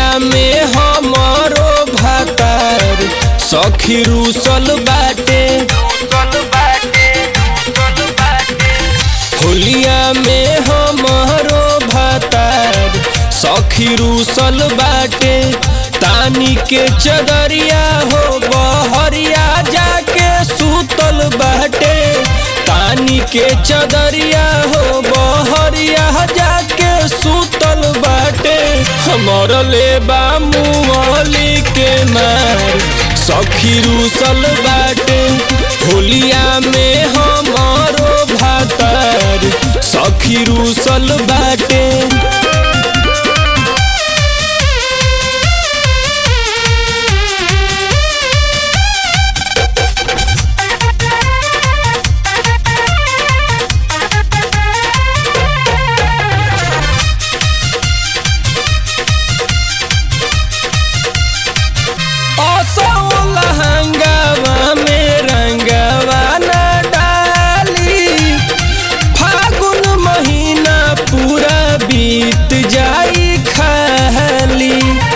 में हमरो भातार सखी रूसल बाटे होलिया में हमरो भातार सखी रूसल बाटे तानी के चदरिया हो बहरिया जाके सुतल बाटे तानी के चदरिया हो बहरिया जाके सुतल बाटे हमर लेबा मुअली के मार सखी रूसल बाटे होलिया में हमरो भातार सखी रूसल बाटे लहंगावा में रंगवा न डाली फागुन महीना पूरा बीत जाई खाली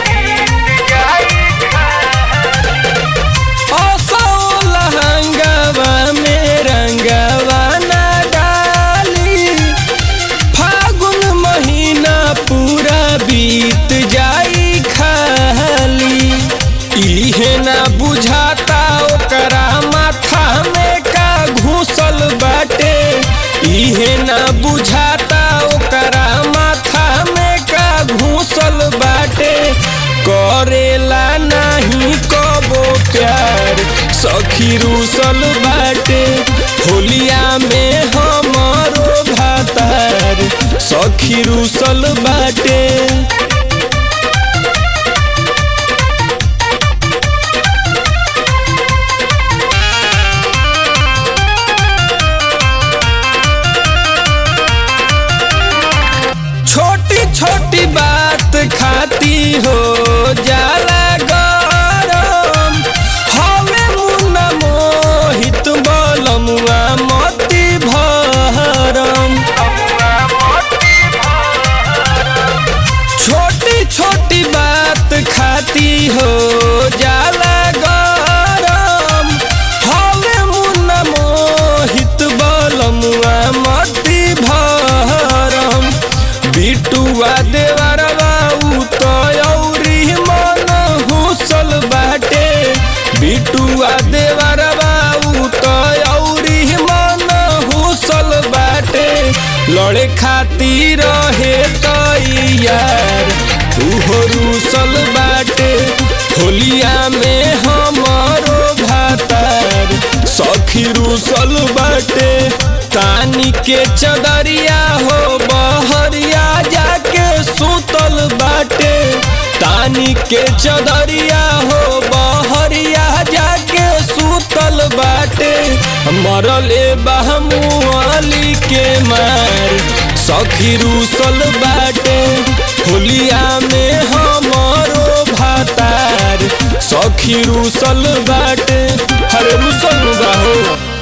असो लहंगावा में रंगवा न डाली फागुन महीना पूरा बीत जाई खाली इहे ना बुझाता ओकरा माथा में का घुसल बाटे इहे ना बुझाता ओकरा माथा में का घुसल बाटे करेला नहीं कबो प्यार सखी रूसल बाटे होलिया में हमरो भातार सखी रूसल बाटे छोटी छोटी बात खाती हो जाला गरम हवे मुन्ना मोहित बलमुआ मती भरम छोटी छोटी बात खाती हो जाला गरम हवे मुन्ना मोहित बलमुआ मती भरम बिटुआ देवरवा उ तो औरी मन हुसल बाटे बिटुआ देवरवा उ तो औरी मन हुसल बाटे लड़े खातिर रहे तैयार उहो रूसल बाटे होलिया में हमरो भातार सखी रूसल बाटे तानी के चदरिया हो बहरिया जाके सुतल बाटे तानी के चदरिया हो बहरिया जाके सुतल बाटे मरले बहमुअली के मार सखी रूसल बाटे होलिया में हमरो भातार सखी रूसल बाटे हरे रूसल बा हो